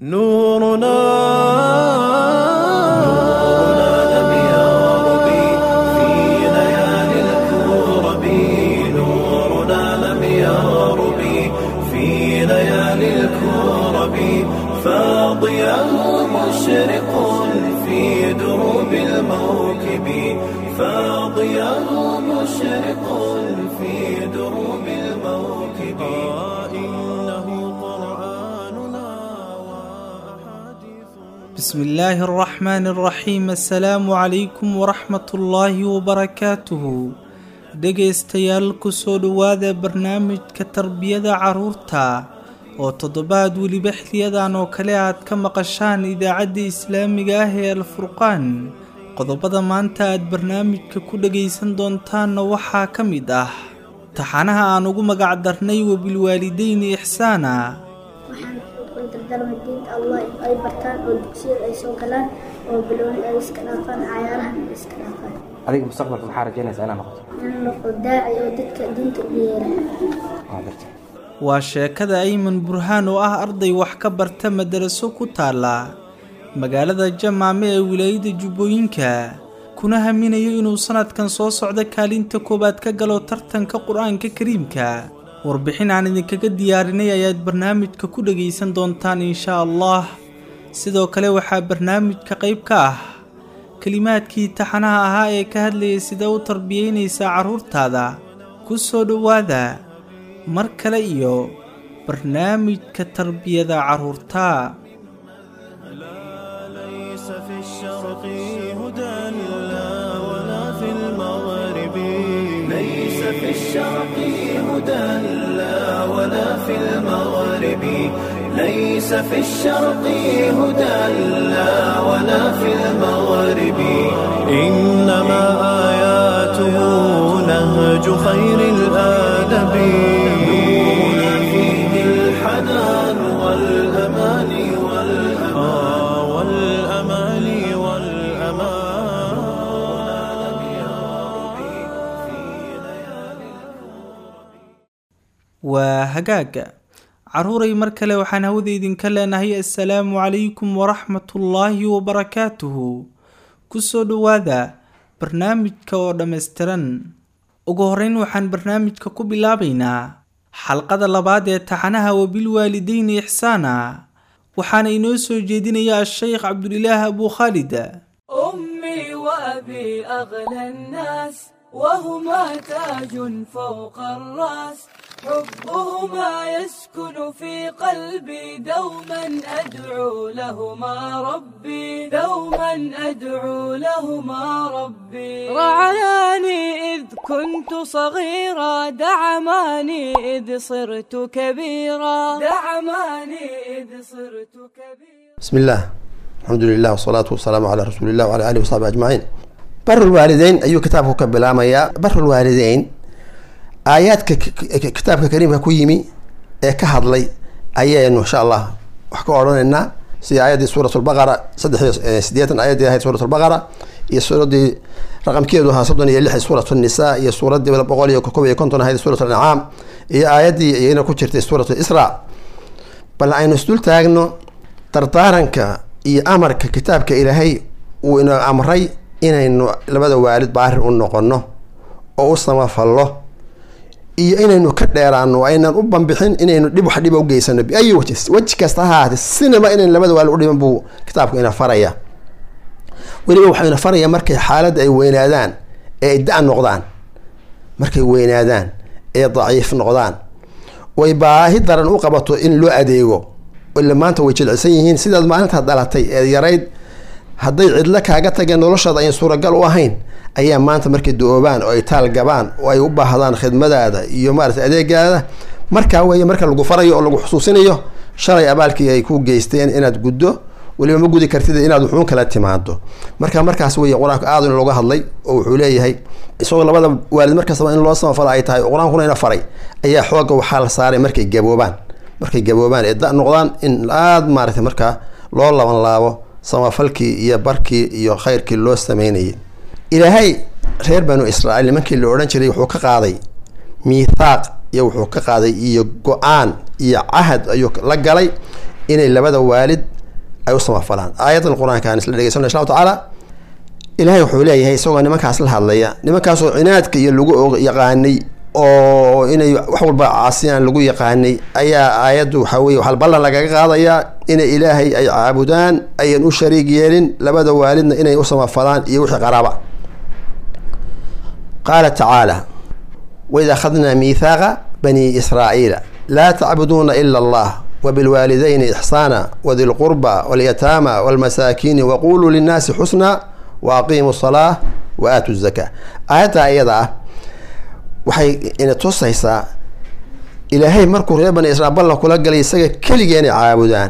نورنا لم يغرب في ليالي الكرب نورنا لم يغرب في ليالي الكرب فاضياه مشرق في دروب الموكب فاضياه مشرق في دروب الموكب إنه قرآننا وأحاديث بسم الله الرحمن الرحيم assalaamu calaykum waraxmat ullaahi wabarakaatuhu dhegaystayaal kusoo dhowaada barnaamijka tarbiyada carruurta oo toddobaad weliba xiliyadan oo kale aad ka maqashaan idaacadda islaamiga ah ee alfurqaan qodobada maanta aad barnaamijka ku dhagaysan doontaanna waxaa ka mid ah taxanaha aan ugu magac darnay wabilwaalideyni ixsaana waxaan ugu dardalma diinta allah in ay bartaan oo dugsiyada ay soo galaan oo bilooni ay iska dhaafaan cayaarahan ay iska dhaafaan adiga mustaqbalka maxaa rajaynaysaa inaad noqoto in noqo daaci oo dadka diinta u yeera waa gartay waa sheekada ayman burhaan oo ah arday wax ka barta madaraso ku taala magaalada jamaame ee wilaayada jubbooyinka kuna haminayo inuu sanadkan soo socdo kaalinta koowaad ka galo tartanka qur-aanka kariimka warbixin aan idinkaga diyaarinay ayaad barnaamijka ku dhagaysan doontaan insha allah sidoo kale waxaa barnaamijka qayb ka ah kelimaadkii taxanaha ahaa ee ka hadlayay sida u tarbiyeynaysaa carruurtaada ku soo dhowaada mar kale iyo barnaamijka tarbiyada carruurta ليس في الشرق هدى لا ولا في المغرب ليس في الشرق هدى لا ولا في المغرب ليس في الشرق هدى لا ولا في المغرب إنما آياته نهج خير الآدب نورنا فيه الحنان والأمان والأمان والأمان والأمان لم يغرب في ليالي waa hagaaga carruuray mar kale waxaan hawada idinka leenahay assalaamu calaykum waraxmatullaahi wabarakaatuhu ku soo dhowaada barnaamijka oo dhammaystiran ugu horreyn waxaan barnaamijka ku bilaabaynaa xalqada labaad ee taxanaha wabilwaalideyni ixsaana waxaana inoo soo jeedinaya a-sheykh cabdulilaah abuu khaalid أمي وأبي أغلى الناس وهما تاج فوق الرأس حبهما يسكن في قلبي دوما أدعو لهما ربي دوما أدعو لهما ربي رعاني إذ كنت صغيرا دعماني إذ صرت كبيرا دعماني إذ صرت كبيرا بسم الله الحمد لله والصلاة والسلام على رسول الله وعلى آله وصحبه أجمعين بر الوالدين أيو كتابه كبلاميا بر الوالدين آيات ك- ك- كتابك كريم كويمي ee ka hadlay ayaynu insha allah wax ka odhanaynaa sida aayaddii suurat lbaqara saddex iyo sideetan aayaddii ahayd suurat lbaqara iyo suuraddii raqamkeedu ahaa soddon iyo lix suurat nisaa iyo suuraddii boqol iyo kob iyo konton ahayd suurat ancaam iyo aayaddii iyana ku jirtay suurat isra bal aynu isdul taagno dardaaranka iyo amarka kitaabka ilaahay uu ina amray inaynu labada waalid baarir u noqono oo u samafallo iyo inaynu ka dheeraano aynan u banbixin inaynu dhib wax dhiba ugeysano biayi wajh weji kasta ha ahaatee sinaba inayn labada waalid u dhiban buu kitaabku ina faraya weliba waxuu ina faraya markay xaaladda ay weynaadaan ee ay da- noqdaan markay weynaadaan ee daciif noqdaan way baahi daran u qabato in loo adeego ila maanta way jilcisan yihiin sidaad maalintaa dhalatay ee yarayd hadday cidlo kaaga tageen noloshaada ayan suuragal u ahayn ayaa maanta markay do-oobaan oo ay taal gabaan oo ay u baahdaan khidmadaada iyo maarata adeegaada markaa weeye marka lagu farayo oo lagu xusuusinayo shalay abaalkii ay ku geysteen inaad guddo weliba ma gudi kartid inaad wuxuun kala timaado marka markaas weeye qur-aanku aad in looga hadlay oo wuxuu leeyahay isagoo labada waalid markastaba in loo samafalo ay tahay oo qur-aankuna ina faray ayaa xooga waxaa la saaray markay gaboobaan markay gaboobaan ee da noqdaan in aada maaragtay markaa loo laban laabo samafalkii iyo barkii iyo khayrkii loo sameynayay ilaahay reer banu israa'iil nimankii la odhan jiray wuxuu ka qaaday miithaaq iyo wuxuu ka qaaday iyo go-aan iyo cahad ayuu la galay inay labada waalid ay u samafalaan aayadan qur-aanka aan isla dhegeysano insha allahu tacaala ilaahay wuxuu leeyahay isagoo nimankaas la hadlaya nimankaasoo cinaadka iyo lagu og yaqaanay oo inay wax walba caasiyaan lagu yaqaanay ayaa aayaddu waxaa weye waxaa ballan lagaga qaadayaa inay ilaahay ay caabudaan ayan u shariig yeelin labada waalidna inay u samafalaan iyo wixii qaraaba qaala tacaala waid akhadnaa miithaaqa bani israa'iila laa tacbuduuna ila allah wabilwaalidayni ixsaana wadi lqurba walyataama walmasaakiini waquluu linnaasi xusnaa wa aqiimu salaa wa aatu zakaa aayaddaa iyada ah waxay ina tusaysaa ilaahay markuu reer bani israiil ballan kula galay isaga keligii inay caabudaan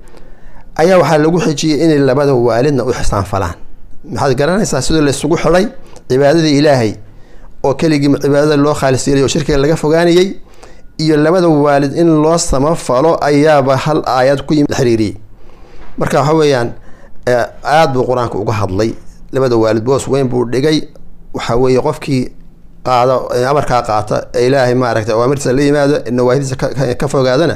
ayaa waxaa lagu xijiyey inay labada waalidna u xisaan falaan maxaad garanaysaa sidoo laysugu xidhay cibaadadii ilaahay oo keligii cibaadada loo khaalis yeelay oo shirkiga laga fogaanayey iyo labada waalid in loo samafalo ayaaba hal aayad ku yimid xiriiriyey marka waxa weeyaan aada buu qur-aanka uga hadlay labada waalid boos weyn buu dhigay waxa weeye qofkii qaado amarkaa qaata ee ilaahay maaragtay awaamirtiisa la yimaado nawaahidiisa ka fogaadana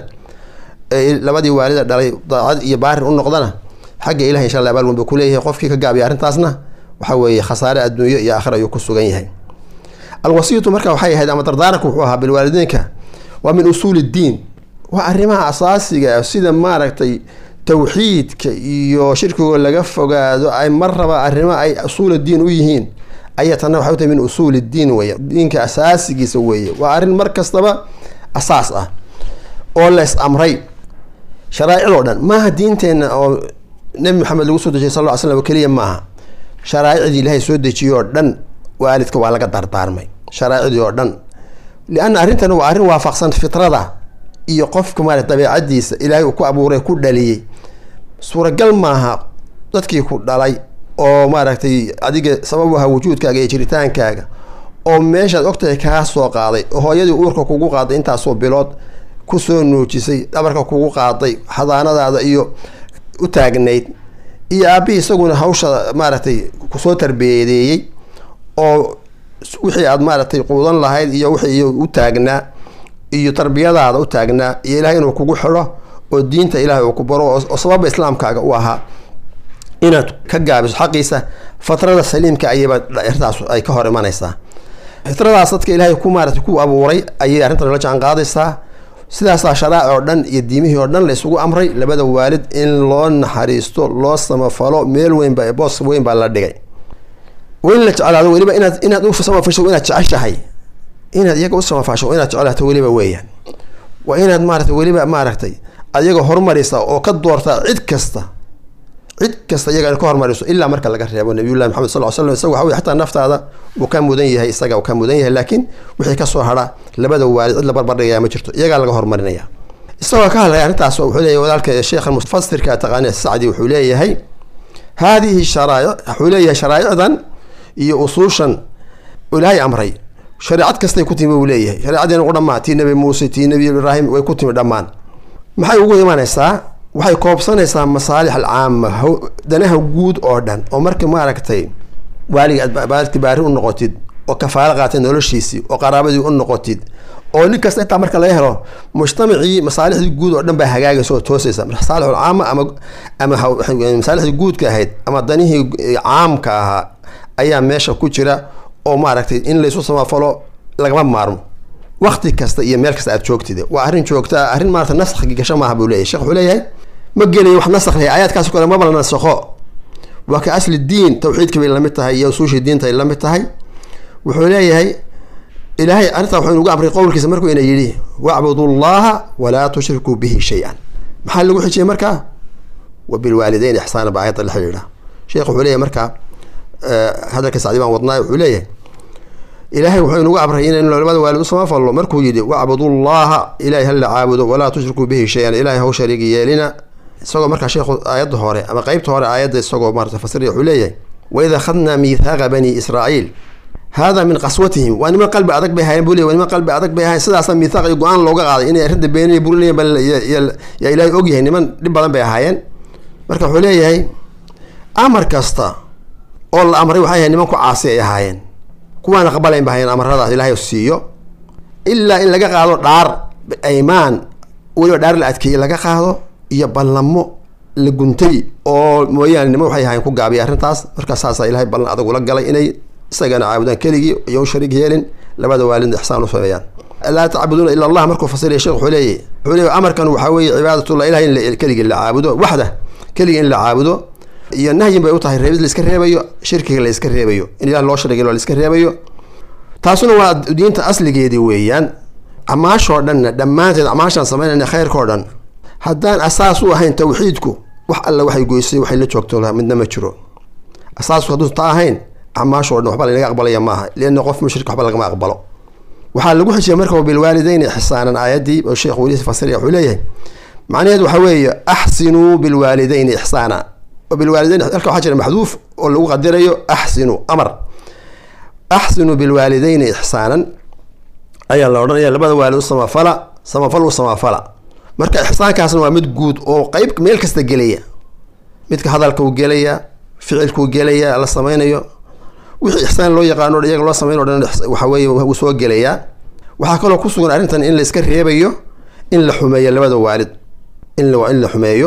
ee labadii waalida dhalay daacad iyo baarin u noqdana xagga ilahay insha allah abaal weyn buu kuleeyahay qofkii ka gaabiya arrintaasna waxa weeye khasaare adduunyo iyo aakhira ayuu ku sugan yahay alwasiyatu marka waxay ahayd ama dardaaranku wuxuu ahaa bilwaalideynka waa min usuuli ddiin waa arrimaha asaasiga sida maaragtay tawxiidka iyo shirkigoo laga fogaado ay mar raba arrimo ay usuul diin u yihiin ayaa tanna waxay u tahay min usuul diin weeye diinka asaasigiisa weeye waa arrin mar kastaba asaas ah oo lees amray sharaaicdoo dhan maaha diinteenna oo nebi maxamed lagu soo dejiyay sal ll ly slam keliya maaha sharaaicdii ilaahay soo dejiyoo dhan waalidka waa laga dardaarmay sharaaicdii oo dhan lianna arrintan waa arrin waafaqsan fitrada iyo qofka maarata dabeecadiisa ilaahay uu ku abuuray ku dhaliyey suuragal maaha dadkii ku dhalay oo maaragtay adiga sabab aha wujuudkaaga iyo jiritaankaaga oo meeshaad ogtahay kaa soo qaaday oo hooyadii uurka kugu qaaday intaasoo bilood kusoo nuujisay dhabarka kugu qaaday xadaanadaada iyo u taagnayd iyo aabihii isaguna hawsha maaragtay kusoo tarbiyadeeyey oo wixii aad maaragtay quudan lahayd iyo wixii u taagnaa iyo tarbiyadaada u taagnaa iyo ilahay inuu kugu xidho oo diinta ilaahay uu ku baro oo sababa islaamkaaga u ahaa inaad ka gaabiso xaqiisa fatrada saliimka ayayba arrintaas ay ka hor imanaysaa fitradaas dadka ilaahay ku maarata ku abuuray ayay arrintan la jaan qaadaysaa sidaasaa sharaaci oo dhan iyo diimihii oo dhan la isugu amray labada waalid in loo naxariisto loo samafalo meel weynba boos weyn baa la dhigay in la jeclaado weliba inaad inaad u samafasho inaad jeceshahay inaad iyaga u samafasho inaad jeclaato weliba weeyaan waa inaad maarata weliba maaragtay adiyaga horumarisa oo ka doortaa cid kasta cid kasta iyaga in ka hormariso ilaa marka laga reebo nabiyullahi maxamed sal l slam isaga waxa wey xataa naftaada uu ka mudan yahay isaga uu ka mudan yahay laakiin wixii kasoo hadha labada waalid cid la barbardhigaya ma jirto iyagaa laga horumarinaya isagoo ka hadlaya arrintaas wuxuu leeyahy walaalka sheekha mufasirka taqaani sacdi wuxuu leeyahay haadihi sharaa'ic wuxuu leeyahay sharaa'icdan iyo usuushan ilaahay amray shareecad kastay ku timi buu leeyahay shareecadeen ugu dhammaan tii nebi muuse tii nebi ibraahim way ku timi dhammaan maxay ugu imanaysaa waxay koobsanaysaa masaalix alcaama danaha guud oo dhan oo marka maaragtay waaliga aad baari u noqotid oo kafaalo qaatay noloshiisii oo qaraabadii u noqotid oo nin kasta intaa marka laga helo mujtamacii masaalixdii guud oo dhan baa hagaagaysa oo toosaysa masaalix alcaama ama ama masaalixdii guudka ahayd ama danihii caamka ahaa ayaa meesha ku jira oo maaragtay in laysu samafalo lagama maarmo wakti kasta iyo meel kasta aad joogtid waa arrin joogta arrin maarata naskhi gasho maaha buu leeyahy shekh wuxuu leeyahay ma gelayo wax nasakh leh aayaadkaas kale maba la nasakho waa ka asli diin tawxiidka bay lamid tahay iyo usuushii diinta ay lamid tahay wuxuu leeyahay ilaahay arrintaa wuxuu inugu amray qowlkiisa markuu ina yidhi wacbudu llaha walaa tushrikuu bihi shay-an maxaa lagu xijiyay markaa wa bilwaalideyn ixsaana ba aayadda la xidhiidha sheekh wuxuu leeyahay markaa hadalka sacdi baan wadnaay wuxuu leeyahay ilaahay wuxuu inugu amray inaynu labada waalid u samafallo markuu yidhi wacbudu llaha ilahay hala caabudo walaa tushrikuu bihi shay-an ilahay haw shariigi yeelina isagoo markaa sheekhu aayadda hore ama qeybta hore aayadda isagoo maarata fasiriya wuxuu leeyahay waid akhadnaa miithaaqa bani israa'iil hada min qaswatihim waa niman qalbi adag bay hayen buu ley waa niman qalbi adag bay hayen sidaasa miithaaq iyo go-aan looga qaaday inay arrinta beeninay burinayan ba yaa ilaahay ogyahay niman dhib badan bay ahaayeen marka wuxuu leeyahay amar kasta oo la amray waxay ahayn niman ku caasi ay ahaayeen kuwaana qabalayn ba hayan amaradaas ilaahay siiyo ilaa in laga qaado dhaar aymaan weliba dhaar la adkeeye laga qaado iyo ballamo la guntay oo mooyaane nimo waxay ahayn ku gaabiya arrintaas markaa saasaa ilahay ballan adag ula galay inay isagana caabudaan keligii iyo u shariig yeelin labada waalidna ixsaan u sameeyaan laa tacbuduuna ila allah markuu fasiraya sheekh wuxuu leeyahy wuxuu leeyahy amarkan waxaa weeye cibaadatullah ilahay in la- keligii la caabudo waxda keligii in la caabudo iyo nahyin bay u tahay reebid la iska reebayo shirkiga la iska reebayo in ilah loo sharigin la iska reebayo taasuna waa diinta asligeedii weeyaan amaashoo dhanna dhammaanteed amaashaan samaynayna khayrkao dhan haddaan asaas u ahayn tawxiidku wax alle waxay goysay waxay la joogto laha midna ma jiro asaasku hadduu taa ahayn amaashoo dhan waxba lanaga aqbalaya maaha lianna qof mushrik waxba lagama aqbalo waxaa lagu xijiyay marka bilwaalideyni ixsaanan aayaddii oo sheekh weli fasiraya wuxuu leeyahay macnaheed waxaa weeye axsinuu bilwaalideyni ixsaana oo bilwaalideyn halka waxaa jira maxduuf oo lagu qadirayo axsinu amar axsinuu bilwaalideyni ixsaanan ayaa la odhanaya labada waalid u samafala samafal u samafala marka ixsaankaasna waa mid guud oo qeyb meel kasta gelaya midka hadalka uu gelaya ficilkuu gelaya la sameynayo wixii ixsaan loo yaqaano o iyaga loo sameyn o dhan waxa weeye wuu soo gelayaa waxaa kaloo ku sugan arrintan in la iska reebayo in la xumeeyo labada waalid in la in la xumeeyo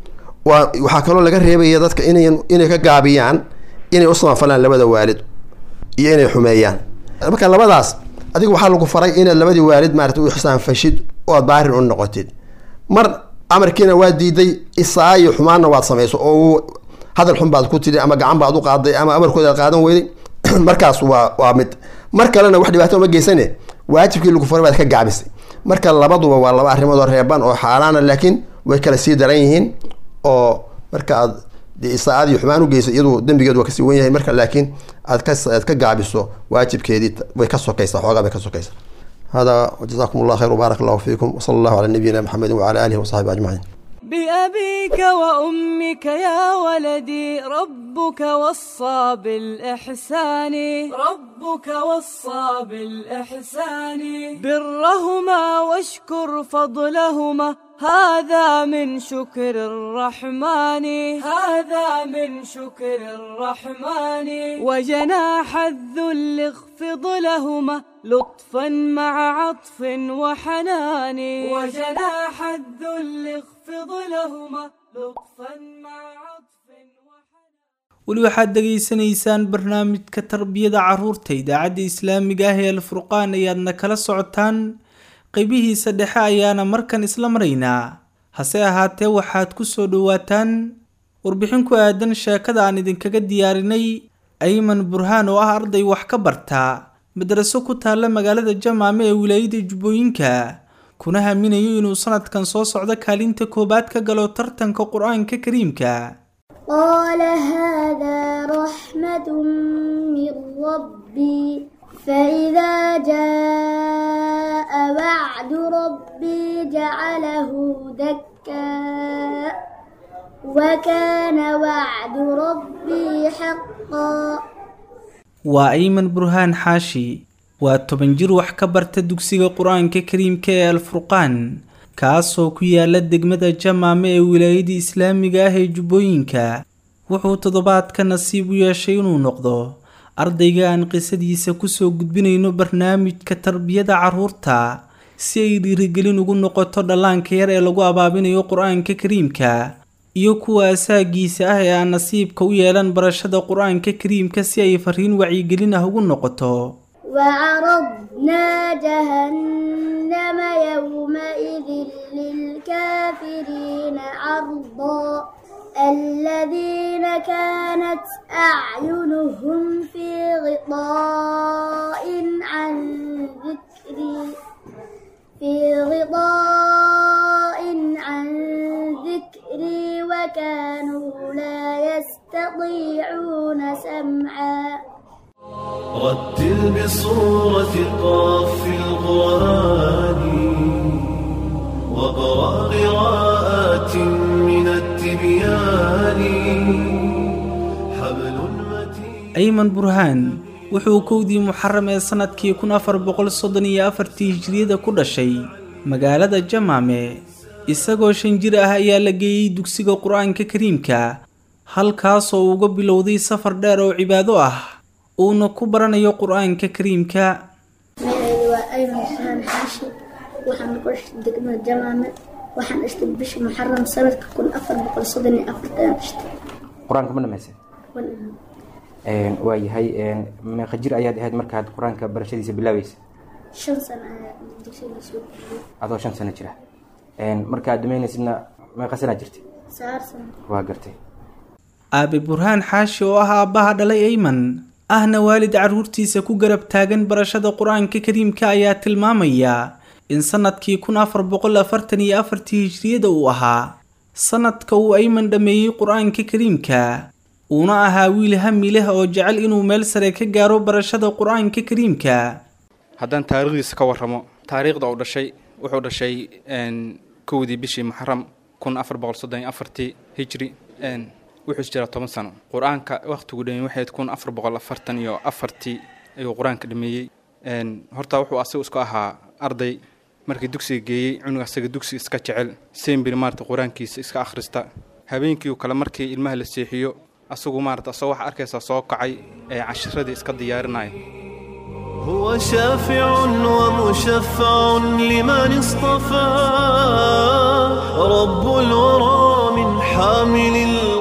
waa waxaa kaloo laga reebaya dadka inay inay ka gaabiyaan inay u samafalaan labada waalid iyo inay xumeeyaan marka labadaas adiga waxaa lagu faray inaad labadii waalid maarata u ixsaan fashid oo aad baarin u noqotid mar amarkiina waa diiday isaa iyo xumaanna waad samayso oo hadal xun baad ku tidhi ama gacan baad u qaaday ama amarkooda aad qaadan weyday markaas waa waa mid mar kalena wax dhibaato ma geysane waajibkii lagu faray baad ka gaabisay marka labaduba waa laba arrimood oo reeban oo xaaraana laakiin way kala sii daran yihiin oo marka aad dee isaa-aad iyo xumaan u geyso iyadu dembigeedu waa kasii wen yahay marka laakiin aad ka aad ka gaabiso waajibkeedii way ka sokaysaa xoogaa bay ka sokaysaa hada jazakum allah khayr wbaarak allahu fiikum wsala allahu calaa nabiyina maxamedi wacala alihi wasaxbi ajmaciin بأبيك وأمك يا ولدي ربك وصى بالإحسان ربك وصى بالإحسان برهما واشكر فضلهما هذا من شكر الرحمن هذا من شكر الرحمن وجناح الذل اخفض لهما لطفا مع عطف وحنان وجناح الذل اخفض لهما لطفا مع عطف وحنان weli waxaad dhegaysanaysaan barnaamijka tarbiyada carruurta idaacadda islaamiga ah ee alfurqaan ayaadna kala socotaan qeybihiisa dhexe ayaana markan isla maraynaa hase ahaatee waxaad ku soo dhowaataan warbixin ku aadan sheekada aan idinkaga diyaarinay ayman burhaan oo ah arday wax ka barta madraso ku taalla magaalada jamaame ee wilaayada jubbooyinka kuna haminayo inuu sanadkan soo socdo kaalinta koowaad ka galo tartanka qur-aanka kariimka قال هذا رحمة من ربي فإذا جاء وعد ربي جعله دكا وكان وعد ربي حقا waa ayman burhaan xaashi waa toban jir wax ka barta dugsiga qur-aanka kariimka ee alfurqaan kaasoo ku yaala degmada jamaame ee wilaayada islaamiga ah ee jubbooyinka wuxuu toddobaadka nasiib u yeeshay inuu noqdo ardayga aan qisadiisa kusoo gudbinayno barnaamijka tarbiyada carruurta si ay dhiirigelin ugu noqoto dhallaanka yar ee lagu abaabinayo qur-aanka kariimka iyo kuwa asaagiisa ah ee aan nasiibka u yeelan barashada qur-aanka kariimka si ay fariin wacyigelin ah ugu noqoto وعرضنا جهنم يومئذ للكافرين عرضا الذين كانت أعينهم في غطاء عن ذكري في غطاء عن ذكري وكانوا لا يستطيعون سمعا رتل بصورة قاف القرآن وقرأ قراءات من التبيان حبل متين ayman burhaan wuxuu kowdii muxaram ee sanadkii kun afar boqol soddon iyo afartii hijriyada ku dhashay magaalada jamaame isagoo shan jir ah ayaa la geeyey dugsiga qur-aanka kariimka halkaasoo uga bilowday safar dheer oo cibaado ah uuna ku baranayo qur-aanka kariimka magacayda waa ayman xusaan xaashi waxaan ku dhashay degmada jamaame waxaan dhashtay bisha muxaram sanadka kun afar boqol soddon iyo afarta ayaan dhashtay qur-aanka ma dhamaysay Waan ilaahay. Een, waa yahay een, meeqa jir ayaad ahayd markaad qur-aanka barashadiisa bilaabaysa shan sano ayaa dugsiga soo bixiyey adoo shan sano jira Een, markaad dhameynaysidna meeqa sanaa jirtay sagaal sano waa gartay aabe burhaan xaashi oo ah aabbaha dhalay ayman ahna waalid carruurtiisa ku garab taagan barashada qur-aanka kariimka ayaa tilmaamaya in sannadkii kun afar boqol afartan iyo afartii hijriyada uu ahaa sannadka uu ayman dhammeeyey qur-aanka kariimka uuna ahaa wiil hami leh oo jecel inuu meel sare ka gaaro barashada qur-aanka kariimka haddaan taariikhdiisa ka warramo taariikhda uu dhashay wuxuu dhashay een, kowdii bishii muxaram kun afar boqol soddon iyo afartii hijri een, wuxuu jiraa toban sano qur-aanka wakhtigu dhameeyey waxayd kun afar boqol afartan iyo afartii ayuu qur-aanka dhameeyey een, horta wuxuu asagu isku ahaa arday markii dugsiga geeyey cunug asaga dugsiga iska jecel sembir maarata qur-aankiisa iska akhrista habeenkii kale markii ilmaha la seexiyo asagu maarata asagoo waxa arkaysaa soo kacay ee cashiradii iska diyaarinaya هو شافع ومشفع لمن اصطفى رب الورى من حامل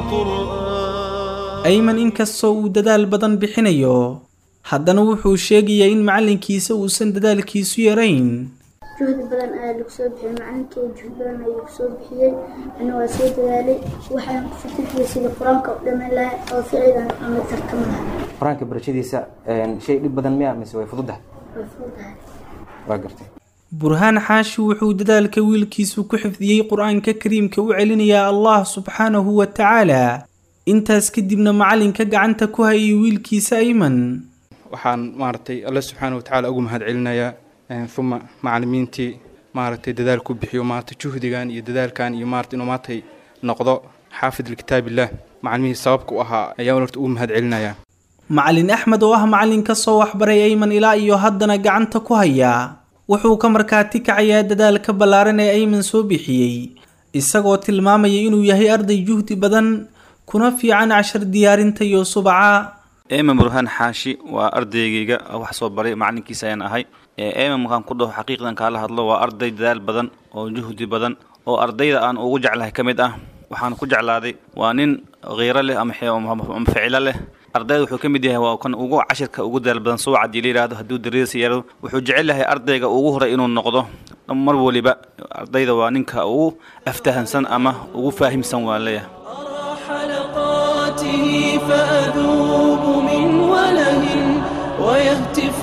القرآن ayman inkastoo uu dadaal badan bixinayo haddana wuxuu sheegayaa in macallinkiisa uusan dadaalkiisu yarayn juhdi badan ayaa lagu soo bixiyey macalinkay juhdi badan ayaa lagu soo bixiyey ana waa soo dadaalay waxaan ku fikirkiyay sidii qur-aanka u dhammayn lahaa oo ficilan ama tartamo lahaa qur-aanka barashadiisa een, shay dhib badan miya mise way fududahay way fududahay waa gartay burhaan xaashi wuxuu dadaalka wiilkiisu ku xifdiyey qur-aanka kariimka u celinayaa allah subxaanahu wa tacaala intaas kadibna macallinka gacanta ku hayay wiilkiisa ayman waxaan maaragtay alle subxaana wa tacaala ugu mahad celinayaa een, uma macallimiintii maaragtay dadaal ku bixiyo maaragtay juhdigan iyo dadaalkan iyo maaragtay inuu maaragtay noqdo xaafid likitaabillah macallimihii sababka u ahaa ayaan horta ugu mahad celinayaa macallin axmed oo ah macallin ka soo waxbaray ayman ilaa iyo haddana gacanta ku haya wuxuu ka markaati kacayaa dadaalka ballaaran ee ayman soo bixiyey isagoo tilmaamaya inuu yahay arday juhdi badan kuna fiican cashar diyaarinta iyo subaca eeman burhaan xaashi waa ardaygayga wax soo baray macalinkiisa ayaan ahay eeman markaan ku dhaho xaqiiqdan kaala hadlo waa arday dadaal badan oo juhdi badan oo ardayda aan ugu jeclahay ka mid ah waxaan ku jeclaaday waa nin khiiro leh ama xe- ama ama ficilo leh ardayda wuxuu ka mid yahay waa kan ugu cashirka ugu dadaal badan suwac haddii la yidhaahdo hadduu dariis yaro wuxuu jecel yahay ardayga ugu horay inuu noqdo mar waliba ardayda waa ninka ugu aftahansan ama ugu faahimsan waan leeyahay أرى حلقاته فأذوب من وله ويهتف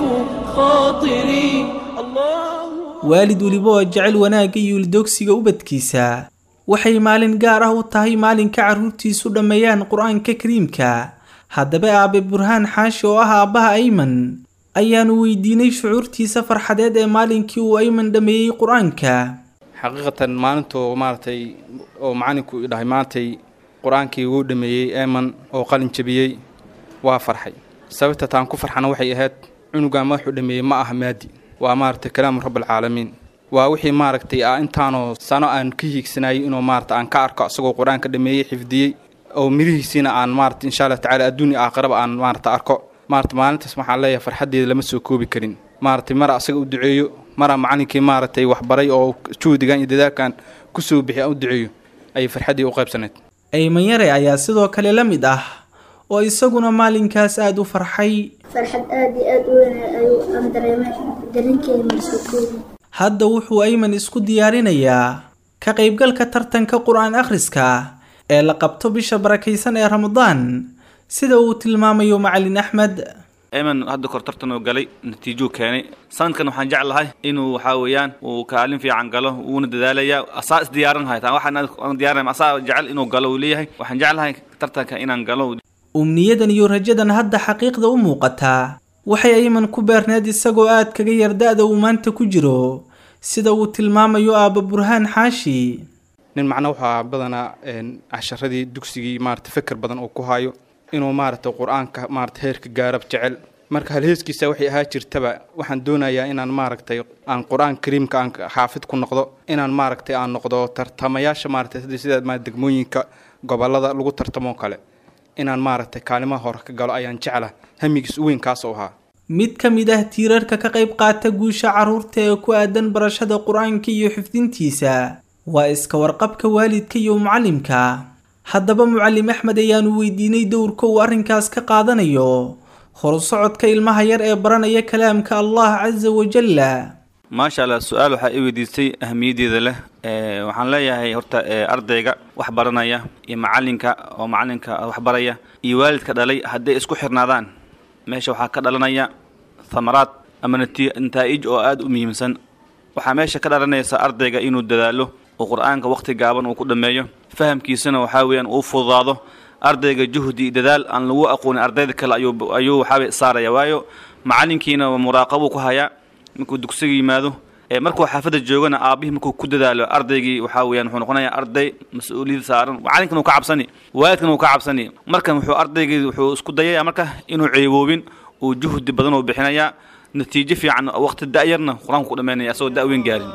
خاطري الله waalid weliba oo jecel wanaagga iyo ildoogsiga ubadkiisa waxay maalin gaar ah u tahay maalinka carruurtiisu dhammeeyaan qur-aanka kariimka haddaba aabe burhaan xaashi oo ah aabbaha ayman ayaanu weydiinay shucuurtiisa farxadeed ee maalinkii uu ayman dhammeeyey qur-aanka xaqiiqatan maalintuu maaragtay oo macalinku i dhahay maantay qur-aankii wuu dhameeyey eeman oo qalin jabiyey waa farxay sababta taan ku farxana waxay ahayd cunugan madaxuu dhameeyey ma aha maadi waa maaragtay kalaamu rabbilcaalamiin waa wixii maaragtay ah intaanoo sano aan ka hiigsanayay inuu maarata aan ka arko isagoo qur-aanka dhameeyey xifdiyey oo mirihiisiina aan maarata insha allah tacaala adduunya aakhiraba aan maarata arko maarata maalintaas waxaan leeyahay farxaddeeda lama soo koobi karin maaragtay mara asaga u duceeyo mara macalinkii maaragtay waxbaray oo juhdigan iyo dadaalkan kusoo bixi aan u duceeyo ayay farxaddii u qaybsanayd ayman yare ayaa sidoo kale la mid ah oo isaguna maalinkaas aada u farxay farxad aada iyo aada u weyn ayuu aan dareemay dareenkeeda masoo koobi hadda wuxuu ayman isku diyaarinayaa ka qaybgalka tartanka qur-aan akhriska ee la qabto bisha barakaysan ee ramadaan sida uu tilmaamayo macalin axmed eeman hadda kor tartan oo galay natiijuu keenay sanadkan waxaan jeclahay inuu waxaa weeyaan uu kaalin fiican galo wuuna dadaalayaa asaa isdiyaarin haytaan waxaan diyaarinay asaa jecel inuu galo uu leeyahay waxaan jeclahay tartanka inaan galo umniyadan iyo rajadan hadda xaqiiqda u muuqataa waxay ayman ku beerneed isagoo aad kaga yar da-da uu maanta ku jiro sida uu tilmaamayo aabba burhaan xaashi nin macna waxaa badanaa casharadii dugsigii maarata feker badan uu ku hayo inuu maaragtay qur-aanka maarata heerka gaarab jecel marka halheeskiisa waxay ahaa jirtaba waxaan doonayaa inaan maaragtay aan qur-aan kariimka aan xaafid ku noqdo inaan maaragtay aan noqdo tartamayaasha maaragtay sida sida ma degmooyinka gobolada lagu tartamo kale inaan maaragtay kaalimaha hore ka galo ayaan jecla hamigiis u weyn kaas u ahaa mid ka mid ah tiirarka ka qayb qaata guusha carruurta ee ku aadan barashada qur-aanka iyo xifdintiisa waa iska warqabka waalidka iyo mucallimka haddaba mucallim axmed ayaanu weydiinay dowrka uu arrinkaas ka qaadanayo horusocodka ilmaha yar ee baranaya kalaamka allah casa wajalla maasha allah su-aal waxaa i weydiistay ahmiyaddeeda leh ee waxaan leeyahay horta ee ardayga wax baranaya iyo macalinka oo macalinka wax baraya iyo waalidka dhalay hadday isku xirnaadaan meesha waxaa ka dhalanaya thamaraad ama nati- nataa'ij oo aada u muhiimsan waxaa meesha ka dhalanaysa ardayga inuu dadaalo oo qur-aanka waqti gaaban uu ku dhammeeyo fahamkiisana waxaa weeyaan uu fududaado ardayga juhdi iyo dadaal aan lagu aqoonin ardayda kale ayuu ayuu waxaabay saaraya waayo macalinkiina muraaqabuu ku hayaa markuu dugsiga yimaado ee markuu xaafadda joogana aabihii markuu ku dadaalo ardaygii waxaa weeyaan wuxuu noqonayaa arday mas-uuliyad saaran macalinkana uu ka cabsani waalidkana uu ka cabsani markan wuxuu ardaygii wuxuu isku dayaya marka inuu ceeboobin uu juhdi badan uu bixinayaa natiijo fiican waqti da'yarna qur-aanku ku dhammaynaya asagoo da'weyn gaarin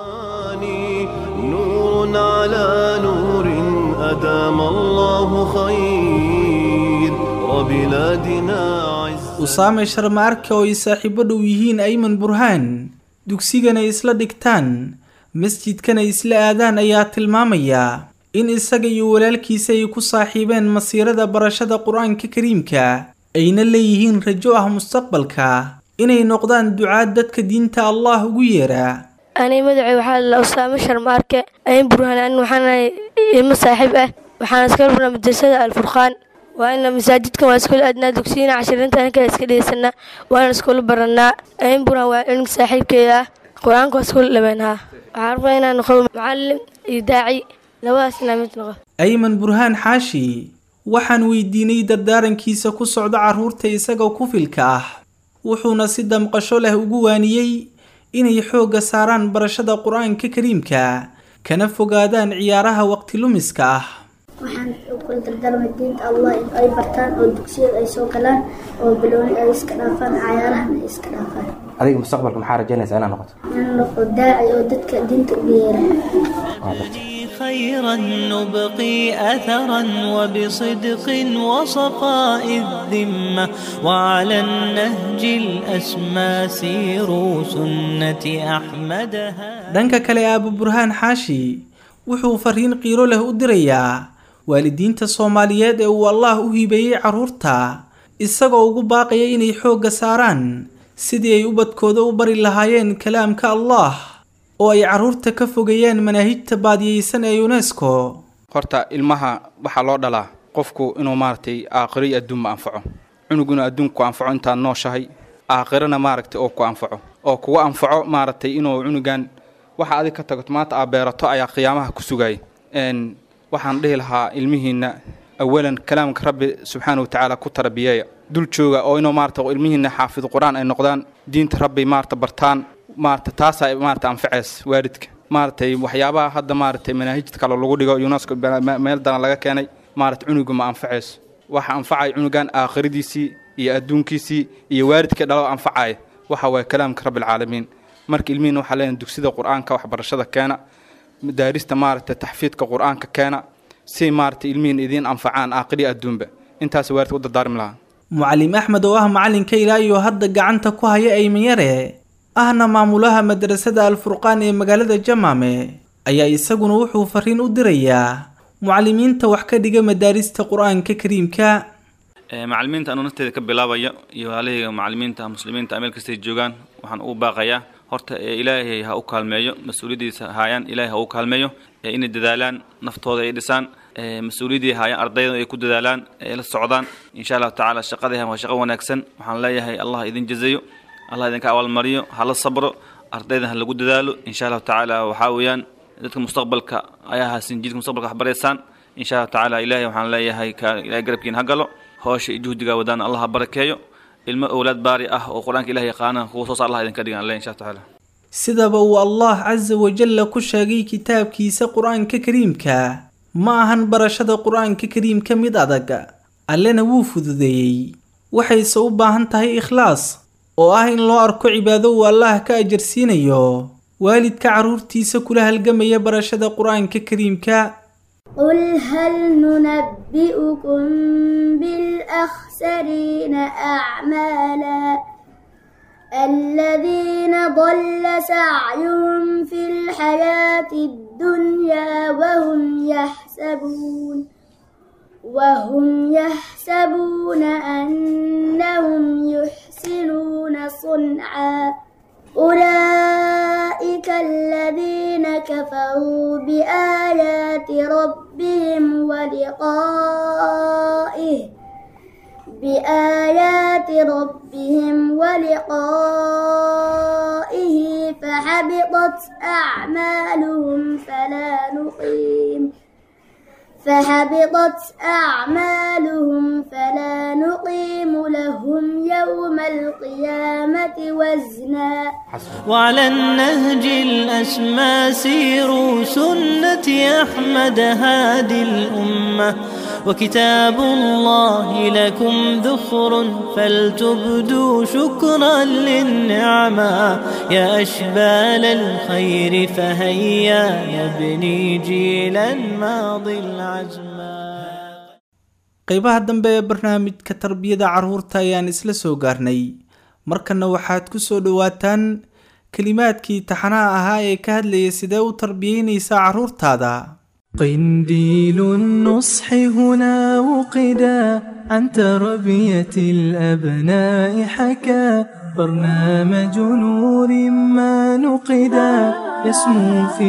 نور على نور أدام الله خير وبلادنا عز usaame sharma arke oo ay saaxiibo dhow yihiin ayman burhaan dugsigana isla dhigtaan masjidkana isla aadaan ayaa tilmaamaya in isaga iyo walaalkiisa ay ku saaxiibeen masiirada barashada qur-aanka kariimka ayna leeyihiin rajo ah mustaqbalka inay noqdaan ducaad dadka diinta allah ugu yeera ani magacay waxaa la usaamo sharmaarke ayn burhaan an waxaanahay ilmo saaxiib ah waxaan iska rubnaa madrasada alfurqaan waa ina masaajidkan waa iskula aadnaa dugsiyana cashirinta ankaa iska dhegeysanaa waana iskula baranaa ayn burhaan waa cilmiga saaxiibkeeda ah qur-aanka waa iskula dhameenhaa waxaan rabaa inaan noqdo macalin iyo daaci labadaas inaa mid noqo ayman burhaan xaashi waxaan weydiinay dardaarankiisa ku socda carruurta isaga ku filka ah wuxuuna si damqasho leh ugu waaniyey inay xoogga saaraan barashada qur-aanka kariimka kana fogaadaan ciyaaraha waqti lumiska ah waxaan kula dardaarmay diinta allah in ay bartaan oo dugsiyada ay soo galaan oo bilooni ay iska dhaafaan cayaarahana ay iska dhaafaan adiga mustaqbalka maxaa rajaynaysaa inaad noqoto in noqo daaci oo dadka diinta ugu yeera خيرا نبقي أثرا وبصدق وصفاء الذمة وعلى النهج الأسمى سيروا سنة أحمدها dhanka kale aaba burhaan xaashi wuxuu fariin qiiro leh u dirayaa waalidiinta soomaaliyeed ee uu allaah u hibeeyey carruurta isagoo ugu baaqaya inay xoogga saaraan sidii ay ubadkooda u bari lahaayeen kalaamka allah oo ay carruurta ka fogeeyaan manaahijta baadiyeysan ee unesco horta ilmaha waxaa loo dhalaa qofku inuu maaragtay aakhiro iyo adduunba anfaco cunug inuu adduunku anfaco intaad nooshahay aakhirana maaragtay oo ku anfaco oo kugu anfaco maaragtay inuu cunugan waxa adig ka tagto maanta aad beerato ayaa qiyaamaha ku sugaya n waxaan dhihi lahaa ilmihiinna awalan kalaamka rabbi subxaana wa tacaala ku tarbiyeeya dul jooga oo inuu maarata ilmihiinna xaafid qur-aan ay noqdaan diinta rabbi maarata bartaan maarata taasaa maarata anfaceys waalidka maaratay waxyaabaha hadda maaratay manaahijta kale lagu dhigo unesco meel daran laga keenay maarata cunuga ma anfacayso waxa anfacaya cunugan aakhiradiisii iyo adduunkiisii iyo waalidkii dhalo anfacaya waxa waye kalaamka rabbilcaalamiin marka ilmihiina waxaa leenahay dugsida qur-aanka waxbarashada keena daarista maaragtay taxfiidka qur-aanka keena si maaragtay ilmihiina idiin anfacaan aakhiri adduunba intaas waalidka u dardaarmi lahaa mucallim axmed oo ah macalinka ilaa iyo hadda gacanta ku haya aymanyare ahna maamulaha madrasada alfurqaan ee magaalada jamaame ayaa isaguna wuxuu fariin u dirayaa mucallimiinta wax ka dhiga madaarista qur-aanka kariimka macalimiinta anuu nafteeda ka bilaabaya iyo walaalahayga macalimiinta muslimiinta meel kastay joogaan waxaan ugu baaqayaa horta ee ilaahay ha u kaalmeeyo mas-uuliyaddiisa haayaan ilaahay ha u kaalmeeyo ee inay dadaalaan naftooda ay dhisaan mas-uuliyaddii haayaan ardayda ay ku dadaalaan ay la socdaan insha allahu tacaala shaqadii waa shaqo wanaagsan waxaan leeyahay allah idin jazayo allah idinka abaalmariyo hala sabro ardayda ha lagu dadaalo insha allahu tacaala waxaa weeyaan dadka mustaqbalka ayaa haasin jidka mustaqbalka wax baraysaan insha allahu tacaala ilaahay waxaan leeyahay ka ilahay garabkiin ha galo hoosha iyo juhdigaa wadaan allah ha barakeeyo ilmo owlaad baari ah oo qur-aanka ilahay yaqaana kuwa soo saar allah idinka dhigan alle insha tacaala sidaba uu allah casa wajalla ku sheegay kitaabkiisa qur-aanka kariimka ma ahan barashada qur-aanka kariimka mid adag allena wuu fududeeyey waxayse u baahan tahay ikhlaas oo ah in loo arko cibaado uu allah ka ajarsiinayo waalidka carruurtiisa kula halgamaya barashada qur-aanka kariimka قل هل ننبئكم بالأخسرين أعمالا الذين ضل سعيهم في الحياة الدنيا وهم يحسبون وهم يحسبون أنهم يحسنون صنعا أولئك الذين كفروا بآيات ربهم ولقائه بآيات ربهم ولقائه فحبطت أعمالهم فلا نقيم فحبطت أعمالهم فلا نقيم لهم يوم القيامة وزنا وعلى النهج الأسمى سيروا سنة أحمد هادي الأمة وكتاب الله لكم ذخر فلتبدوا شكرا للنعمة يا أشبال الخير فهيا نبني جيلا ماضي العزمى qeybaha dambe ee barnaamijka tarbiyada carruurta ayaan isla soo gaarnay markana waxaad ku soo dhowaataan kelimaadkii taxanaha ahaa ee ka hadlayay sidee u tarbiyeynaysaa carruurtaada قنديل النصح هنا وقدا عن تربية الأبناء حكى برنامج نور ما نقدا يسمو في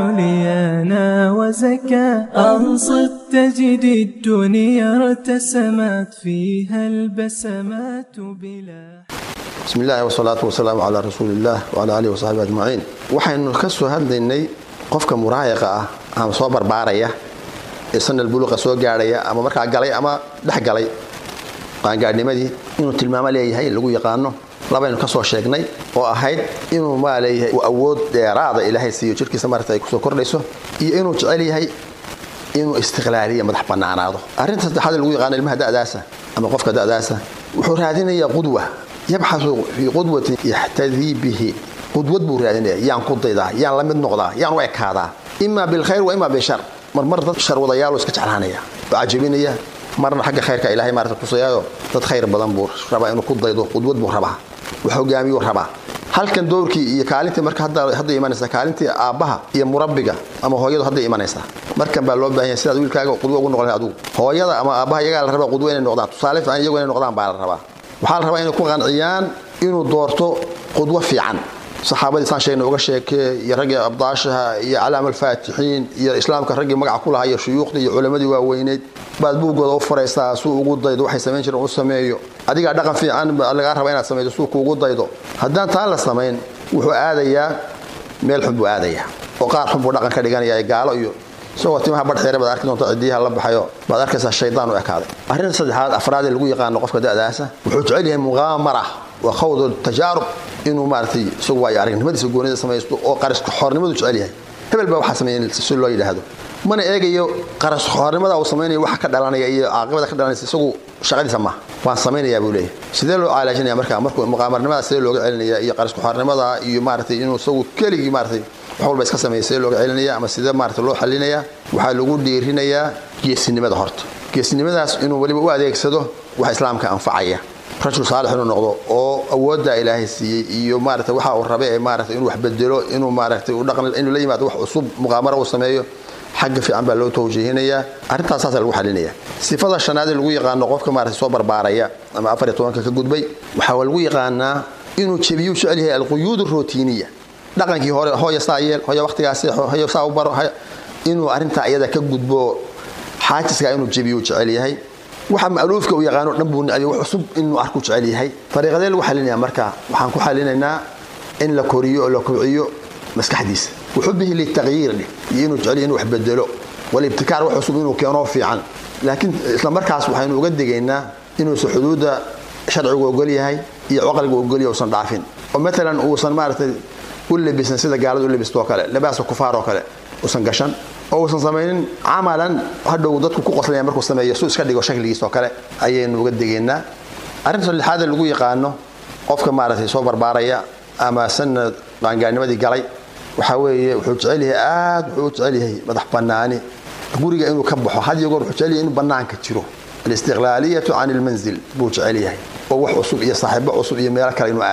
عليانا وزكى أنصت تجد الدنيا ارتسمت فيها البسمات بلا بسم الله والصلاة والسلام على رسول الله وعلى آله وصحبه أجمعين waxaynu ka soo hadlaynay qofka muraayaqa ah ama soo barbaaraya ee sanal buluqa soo gaadhaya ama markaa galay ama dhex galay qaangaadhnimadii inuu tilmaamo leeyahay lagu yaqaano labaynu ka soo sheegnay oo ahayd inuu maa leeyahay uu awood dheeraada ilaahay siiyo jirkiisa marata ay kusoo kordhayso iyo inuu jecel yahay inuu istiqlaaliya madax bannaanaado arrinta saddexaad ee lagu yaqaano ilmaha da'daasa ama qofka da'daasa wuxuu raadinayaa qudwa yabxasu fii qudwatin yaxtadii bihi qudwad buu raadinaya yaan ku daydaa yaan la mid noqdaa yaan u ekaadaa ima bilkhayr wa ima bishar marmar dad sharwadayaaloo iska jeclaanaya oo cajabinaya marna xagga khayrka ilaahay maarata tusayaayo dad khayr badan buu rabaa inuu ku daydo qudwad buu rabaa wax hogaamiyuu rabaa halkan dowrkii iyo kaalintii marka hadday imanaysaa kaalintii aabbaha iyo murabbiga ama hooyadu hadday imanaysaa markan baa loo baahan yahay sidaad wiilkaaga qudwo ugu noqon lahay adugu hooyada ama aabbaha iyagaa la rabaa qudwo inay noqdaan tusaale fiican iyagu inay noqdaan baa la rabaa waxaa la rabaa inay ku qanciyaan inuu doorto qudwo fiican saxaabadii saan sheegna uga sheekee iyo raggii abdaashaha iyo calaam alfaatixiin iyo islaamka raggii magaca ku lahaa iyo shuyuukhdii iyo culammadii waaweyneyd baad buuggooda u furaysaa suu ugu daydo waxay samayn jireen u sameeyo adigaa dhaqan fiican lagaa raba inaad samayso suu kuugu daydo haddaan taan la samayn wuxuu aadayaa meel xun buu aadayaa oo qaar xun buu dhaqan ka dhiganaya gaalo iyo isagoo timaha badxeere baad arki doonta cidiyaha la baxayo baad arkaysaa shaydaan u ekaaday arrinta saddexaad afraad ee lagu yaqaano qofka da'daasa wuxuu jecel yahay muqaamara wa khawdu tajaarub inuu maaragtay isagu waayo aragnimadiisa goonida samaysto oo qaraska xoornimadu jecel yahay hebel baa waxaa sameeyay si loo yidhaahdo mana eegayo qaras xoornimada uu samaynayo waxa ka dhalanaya iyo caaqibada ka dhalanaysa isagu shaqadiisa maaha waan samaynayaa buu leeyahay sidee loo caalaajinaya marka markuu muqaamarnimada sidee looga celinaya iyo qaraska xoornimada iyo maaragtay inuu isagu keligii maaragtay wax walba iska sameeya sidee looga celinaya ama sidee maaragtay loo xalinaya waxaa lagu dhiirinayaa geesinimada horta geesinimadaas inuu weliba u adeegsado wax islaamka anfacaya rajul saalix inuu noqdo oo awoodda ilaahay siiyey iyo maarata waxa uu rabe ee maarata inuu wax bedelo inuu maaragtay u dhaqan inuu la yimaado wax cusub muqaamaro uu sameeyo xagga fiican baa loo tawjiihinayaa arrintaas saasa lagu xalinaya sifada shanaad ee lagu yaqaano qofka maarata soo barbaaraya ama afar iyo tobanka ka gudbay waxaa lagu yaqaanaa inuu jebiyuu jecel yahay alquyuud rootiniya dhaqankii hore hooya saa yeel hooya waqtigaa seexo hooya saa u baro inuu arrintaa iyada ka gudbo xaajiska inuu jebiyuu jecel yahay waxa maaluufka uu yaqaano dhan buu nicay wax cusub inuu arku jecel yahay dariiqadee lagu xalinaya marka waxaan ku xalinaynaa in la koriyo oo la kobciyo maskaxdiisa wuxubihi litaqyiir dheh iyo inuu jecel yahay inuu wax bedelo walibtikaar wax cusub inuu keeno fiican laakiin isla markaas waxaynu uga digaynaa inuusan xuduudda sharcigu ogol yahay iyo caqligu ogol yahay uusan dhaafin oo matalan uusan maaragtay u labisan sida gaalada u labisto oo kale labaasa kufaar oo kale uusan gashan oo uusan samaynin camalan hadhow dadku ku qoslaya markuu sameeyo suu iska dhigo shakligiis oo kale ayaynu uga degaynaa arrinta saddexaad ee lagu yaqaano qofka maaragtay soo barbaaraya ama sanad qaangaarnimadii galay waxaa weeye wuxuu jecel yahay aad wuxuu u jecel yahay madax bannaani guriga inuu ka baxo had iyo goor wuxuu jecel yahay inuu bannaanka jiro alistiqlaaliyatu can ilmanzil buu jecel yahay oo wax cusub iyo saaxiibo cusub iyo meelo kale inuu aado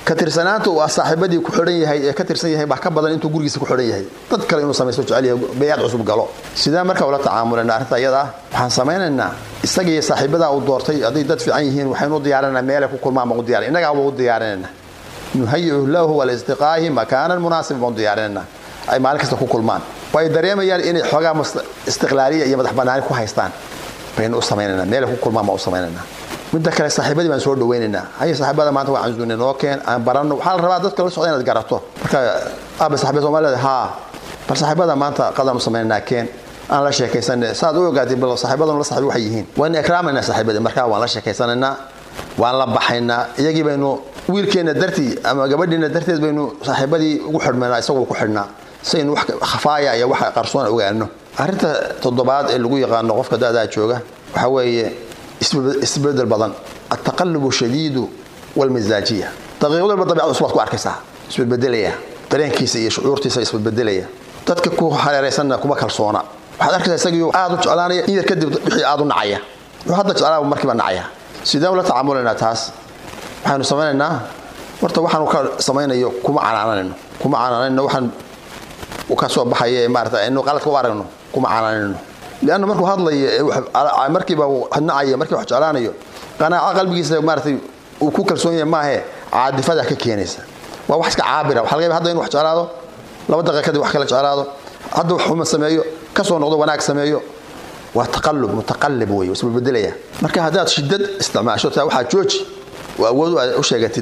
ka tirsanaanta uu saaxiibadii ku xidhan yahay ee ka tirsan yahay baa ka badan intuu gurigiisa ku xidhan yahay dad kale inuu samaysto jecel yahay beeyaad cusub galo sidee marka ula tacaamulana arrinta iyada ah waxaan samaynaynaa isagii saaxiibadaa uu doortay hadday dad fiican yihiin waxaynu u diyaarinaa meelay ku kulmaan baan u diyaarin innagaa baan u diyaarinayna nuhayicu lahu walistiqaahi makaanan munaasiba baan u diyaarinayna ay maalin kasta ku kulmaan way dareemayaan inay xoogaa istiqlaaliya iyo madax banaani ku haystaan baynu u samaynaynaa meelay ku kulmaan baan u samaynaynaa midda kale saaxiibadii baan soo dhawaynaynaa haye saaxiibada maanta waa canzuune noo keen aan baranno waxaa la rabaa dadka la socda inaad garato marka aaba saaxiibada soomaalida haa bal saaxiibada maanta qadaan u samaynaynaa keen aan la sheekaysanay saad u ogaatay bal saaxiibadanu la saaxiib waxay yihiin waan ikraamaynaa saaxiibadii markaa waan la sheekaysanaynaa waan la baxaynaa iyagii baynu wiilkeenna dartii ama gabadhiina darteed baynu saaxiibadii ugu xidhmaynaa isagoo ku xidhnaa saynu wax khafaaya iyo wax qarsoon ogaano arrinta toddobaad ee lagu yaqaano qofka da'daa jooga waxaa weeye isbedel badan altaqalubu shadiidu walmisaajiya daqiiqad walba dabiicad cusub baad ku arkaysaa isbedbedelaya dareenkiisa iyo shucuurtiisa isbedbedelaya dadka ku hareeraysanna kuma kalsoona waxaad arkaysaa isagii aad u jeclaanaya in yar kadib wixii aad u nacaya wuxuu hadda jeclaaba markiiba nacaya sideen ula tacaamulaynaa taas waxaynu samaynaynaa horta waxaanu ka samaynayo kuma canaananayno kuma canaanayno waxaan ka soo baxaya ee maarata inu qaladka u aragno kuma canaanayno lianna markuu hadlayo markiiba nacaya markii wax jeclaanayo qanaaco qalbigiisa maaratay uu ku kalsoon yahay maahe caadifada ka keenaysa waa wax iska caabira waxa laga yaaba hadda inu wax jeclaado laba daqiiqa kadib wax kala jeclaado hadda wax xuma sameeyo kasoo noqdo wanaag sameeyo waa taqalub mutaqalib wey isbebedelaya marka haddaad shidad isticmaasho taa waxaa jooji oo awood u sheegatid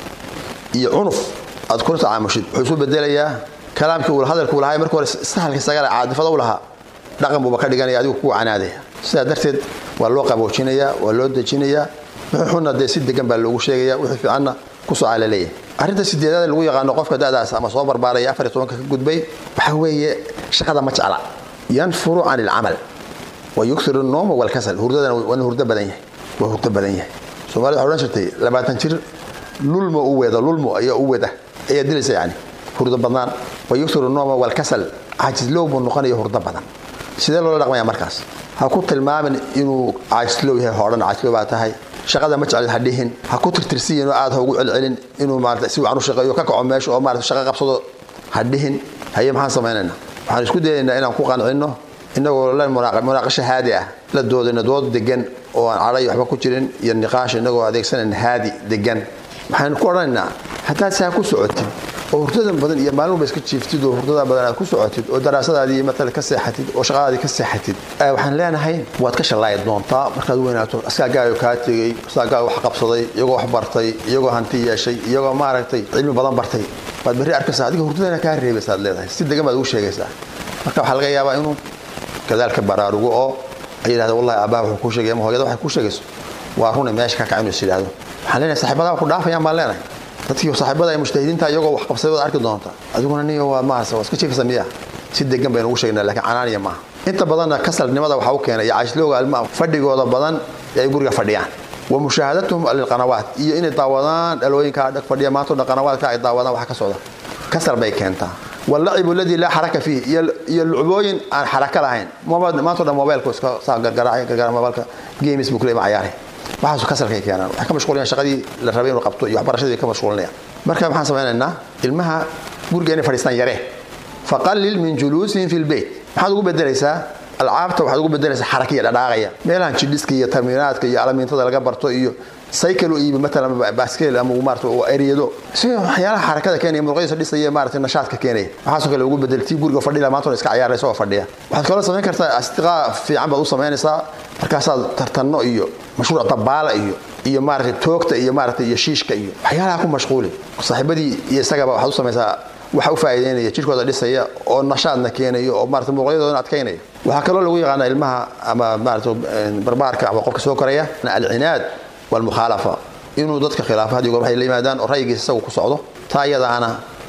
iyo cunuf aad kula tacaamushid wuxuu isu bedelayaa kalaamkii uu hadalkuu lahaa markii hore sahalka isagale caadifada u lahaa dhaqan buuba ka dhiganaya adigu kuu canaadaya sidaa darteed waa loo qaboojinayaa waa loo dejinayaa wixii xunna dee si degan baa loogu sheegaya wixii fiicanna kusoo calaleeya arrinta sideedaad lagu yaqaano qofka da'daas ama soo barbaaraya afar iyo tobanka ka gudbay waxaa weeye shaqada ma jecla yanfuru can ilcamal wa yuksiru nooma walkasal hurdadana waa hurdo badan yahay waa hurdo badan yahay soomaalida waxay odhan jirtay labaatan jir lulmo u weeda lulmo ayaa u weda ayaa dilaysa yani hurdo badnaan wa yuksiru nooma walkasal caajislow buu noqonaya hurdo badan sidee loola dhaqmaya markaas ha ku tilmaamin inuu caajislow yahay hoodhan caajislow baa tahay shaqada ma jeclid ha dhihin ha ku tirtirsiyin oo aad ha ugu celcelin inuu maarata si wacan u shaqeeyo ka kaco meesha oo maarata shaqo qabsado ha dhihin haye maxaan samaynaynaa waxaan isku dayaynaa inaan ku qancinno inagoo la munaaqasho haadi ah la doodayno dood degan oo aan cadhay waxba ku jirin iyo niqaash inagoo adeegsanayna haadi degan waxaynu ku odhanaynaa haddaad saa ku socotid oo hurdadan badan iyo maalin walba iska jiiftid oo hurdada badan aad ku socotid oo daraasadaadii matala ka seexatid oo shaqadaadii ka seexatid waxaan leenahay waad ka shallaayi doontaa markaad weynaato askaagaayo kaa tegey askaagaayo wax qabsaday iyagoo wax bartay iyagoo hanti yeeshay iyagoo maaragtay cilmi badan bartay waad berri arkaysaa adiga hurdadana kaa reebaysaad leedahay si degan baad ugu sheegaysaa marka waxaa laga yaabaa inuu gadaalka baraarugo oo ay yidhahda wallahi aabbaha wuxuu kuu sheegay ama hooyada waxay kuu sheegayso waa rune meesha ka kaca inuu is yidhahdo waxaan leenahay saaxiibadaa ku dhaafayaan baan leenahay dadkii saaxiibada ee mujtahidiinta iyagoo wax qabsay waad arki doonta adiguna niyo waa maarasa waa iska jiifisa miya si degan baynu ugu sheegnaa laakiin canaaniya maaha inta badanna kasalnimada waxaa u keenay iyo caashlowga ilmaha fadhigooda badan ee ay guriga fadhiyaan wa mushaahadatuhum lilqanawaat iyo inay daawadaan dhalooyinka dhag fadhiya maanta dhan qanawaadka ay daawadaan waxa ka socda kasal bay keentaa walacibu alladii laa xaraka fiih iyo lucbooyin aan xaraka lahayn maanta dhan mobailku iska saa gargaraacay gargara mobailka games buu kuley ma cayaaray waxaasu kasalkay keenaan waxay ka mashquulinayaan shaqadii la rabay inuu qabto iyo waxbarashadii ka mashquulinayaan marka maxaan samaynaynaa ilmaha guriga inay fadhiistaan yaree faqallil min juluusihim fi lbeyt maxaad ugu bedelaysaa alcaabta waxaad ugu bedelaysaa xarakiya dhadhaaqaya meelahan jidhiska iyo tarminaadka iyo alamiintada laga barto iyo cycle u iibi matalan baskeel ama maarata eryado si waxyaalaha xarakada keenaya muruqyadiisa dhisaya maarata nashaadka keenaya waxaasoo kale ugu bedel tii guriga fadhila maantona iska cayaaraysa oo fadhiya waxaad kaloo samayn kartaa astiqaa fiican baad u samaynaysaa markaasaad tartanno iyo mashruuc dabaala iyo iyo maarata toogta iyo maarata iyo shiishka iyo waxyaalaha ku mashquuli saaxiibadii iyo isagaba waxaad u samaysaa waxa u faa'iideynaya jirkooda dhisaya oo nashaadna keenayo oo maarata muruqyadoodana adkaynaya waxaa kaloo lagu yaqaana ilmaha ama maarata barbaarka ama qofka soo koraya alcinaad walmukhaalafa inuu dadka khilaafo haddii goor waxay la yimaadaan oo ra'yigiisa isagu ku socdo taa iyadaana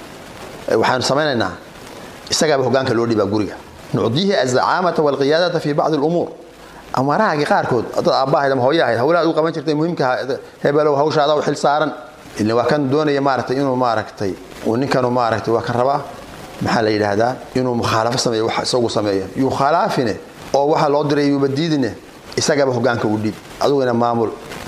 waxaanu samaynaynaa isagaaba hogaanka loo dhibaa guriga nucdiihi azacaamata walqiyaadata fi bacdi alumuur amarahaagii qaarkood dad aabbahayd ama hooye ahayd hawlaha u qaban jirtay muhiimka hebelow hawshaada u xil saaran ila waa kan doonaya maaragtay inuu maaragtay uu ninkanu maaragtay waa kan rabaa maxaa la yidhaahdaa inuu mukhaalafo sameeyo wax isagu sameeyo yukhalaafine oo waxa loo diray yuuba diidine isagaba hogaanka u dhiib adiguna maamul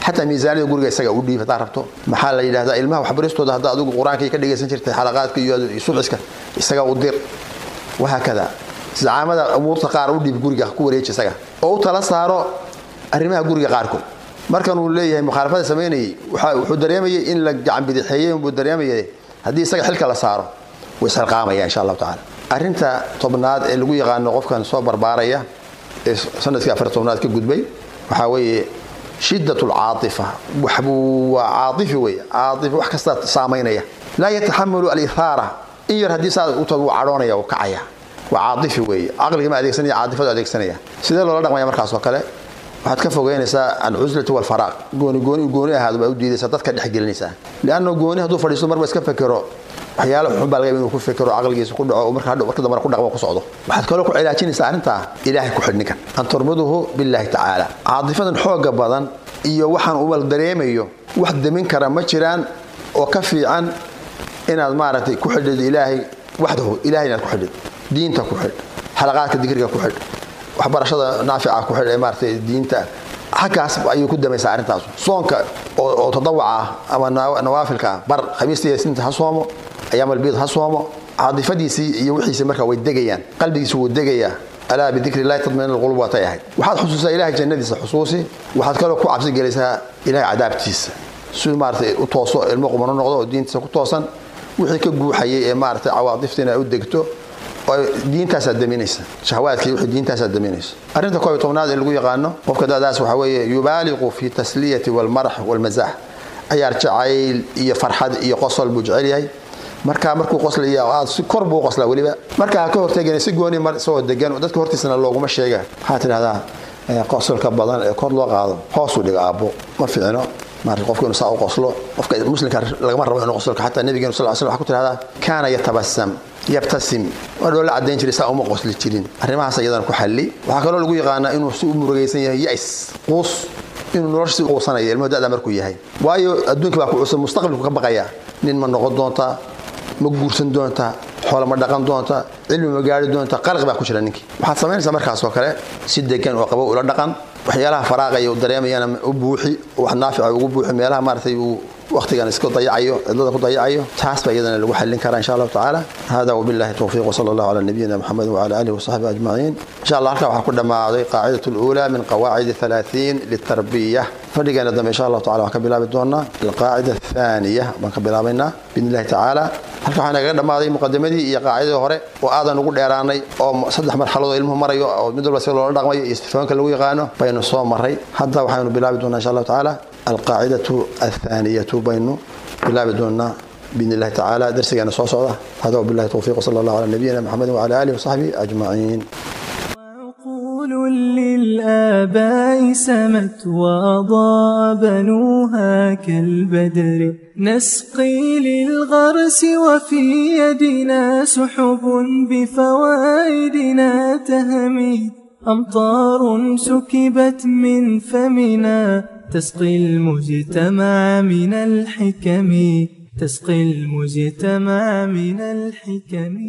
xataa miisaaniyada guriga isaga u dhiib haddaa rabto maxaa la yidhahdaa ilmaha waxbaristooda hadda adigu qur-aankii ka dhegaysan jirtay xalaqaadka iyo suxiska isaga u dir wahaakada zacaamada umuurta qaar u dhiib guriga ku wareeji isaga oo u tala saaro arrimaha guriga qaarkood markan uu leeyahay mukhaalafada samaynayay wuxuu dareemayay in la gacan bidixeeyey buu dareemayay haddii isaga xilka la saaro way isxilqaamaya insha allahu tacaala arrinta tobnaad ee lagu yaqaano qofkan soo barbaaraya ee sanadkii afar tobnaad ka gudbay waxaa weeye shidat lcaaifa waxbuu waa caaifi wey caaifi wax kasta saamaynaya laa yataxamalu alihaara in yar haddii saa u tago wuu cadhoonaya wuu kacaya waa caaifi weeye caqligii ma adeegsanaya caatifadu adeegsanaya sidee loola dhaqmaya markaas oo kale waxaad ka fogeynaysaa alcuslati walfaraaq gooni gooni gooni ahaado baa u diidaysaa dadka dhexgelinaysaa lianna gooni hadduu fadhiisto marba iska fekero waxyaalo xun baa laga yaaba inuu ku fekero caqligiisa ku dhaco marka hadhow marka dambana ku dhaqmo ku socdo waxaad kaloo ku cilaajinaysaa arrintaa ilaahay ku xidh ninkan an turbiduhu billaahi tacaala caadifadan xooga badan iyo waxaan umal dareemayo wax demin kara ma jiraan oo ka fiican inaad maaragtay ku xidhid ilaahay waxdahu ilahay inaad ku xidhid diinta ku xidh xalaqaadka dikriga ku xidh waxbarashada naafica ku xidh ee maaragtay diinta halkaas ayuu ku damaysaa arrintaas soonka oo tadawaca ah ama nawaafilka ah bar khamiista iyo sinta ha soomo ayaamalbiid ha soomo caadifadiisii iyo wixiisii markaa way degayaan qalbigiisu wuu degayaa alaa bidikri illahi tadmain alqulub waatay ahayd waxaad xusuusaa ilahay jannadiisa xusuusi waxaad kaloo ku cabsi gelaysaa ilahay cadaabtiisa siduu maaratay u tooso ilmo qumano noqdo oo diintiisa ku toosan wixii ka guuxayay ee maaratay cawaadiftiina ay u degto diintaasaa daminaysa shahwaadkii wixii diintaasaa daminaysa arrinta koob iyo tobnaad ee lagu yaqaano qofka da'daas waxaa weeye yubaaliqu fi tasliyati walmarax walmazax cayaar jacayl iyo farxad iyo qosol buu jecel yahay markaa markuu qoslaya aad si kor buu qoslaa weliba markaa ha ka horteegana si gooni mar isagoo degan dadka hortiisana looguma sheega waxaa tidhahdaa qosolka badan ee kor loo qaado hoosuu dhiga aabbo ma fiicno maarata qofka inuu saa u qoslo qofka muslimka lagama rabo inuu qosolka xataa nabigeenu sal slam waxa ku tidhahdaa kaana yatabasam yabtasim waa dhoola caddayn jiray saa uma qosli jirin arrimahaas iyadana ku xalli waxaa kaloo lagu yaqaanaa inuu si u murugaysan yahay yais quus inuu nolosha si quusanaya ilmuhu da'da markuu yahay waayo adduunka baa ku cusub mustaqbalku ka baqaya nin ma noqon doontaa ma guursan doontaa xoolo ma dhaqan doontaa cilmi ma gaari doontaa qalqi baa ku jira ninkii waxaad samaynaysaa markaas oo kale si degan oo qabow ula dhaqan waxyaalaha faraaqaya uu dareemayana u buuxi wax naafica ugu buuxi meelaha maaratay uu waqtigan iska dayacayo cidlada ku dayacayo taas baa iyadana lagu xallin karaa insha allahu tacaala hada wabillahi towfiiq wasala allahu calaa nabiyina maxamed wacala alihi wasaxbihi ajmaciin insha allah halkaa waxaa ku dhammaaday qaacidat luulaa min qawaacid halaaثiin litarbiya fadhigeena dambe insha allahu tacala waxaan ka bilaabi doonaa alqaacida athaniya baan ka bilaabaynaa biidni illahi tacaala halka waxaa nagaga dhammaaday muqadimadii iyo qaacidadii hore oo aadan ugu dheeraanay oo saddex marxaladoo ilmuhu marayo oo mid walba si loola dhaqmayo iyo sifoonka lagu yaqaano baynu soo maray hadda waxaynu bilaabi doonaa insha allahu tacaala alqaacidatu athaaniyatu baynu bilaabi doonaa باذن الله تعالى درسنا سو سوده هذا وبالله التوفيق وصلى الله على نبينا محمد وعلى اله وصحبه اجمعين عقول للآباء سمت وأضاء بنوها كالبدر نسقي للغرس وفي يدنا سحب بفوائدنا تهمي أمطار سكبت من فمنا تسقي المجتمع من الحكم تسقي المجتمع من الحكم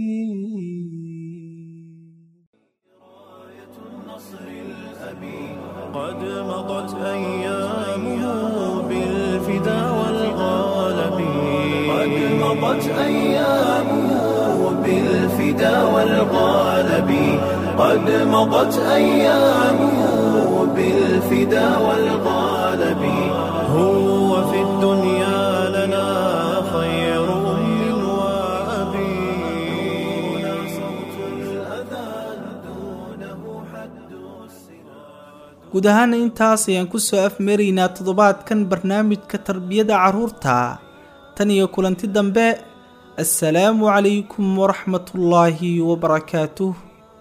قد مضت أيامه بالفدا والغالب قد مضت أيامه بالفدا والغالب قد مضت أيامه بالفدا والغالب هو في الدنيا لنا خير أم وأبي دون صوت الأذان دونه حد guud ahaana intaas ayaan ku soo afmaraynaa toddobaadkan barnaamijka tarbiyada carruurta tan iyo kulanti dambe assalaamu calaykum waraxmatullaahi wabarakaatuh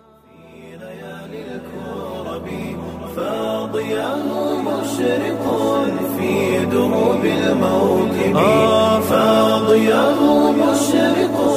فاضياه مشرق في دروب الموكب آه فاضياه مشرق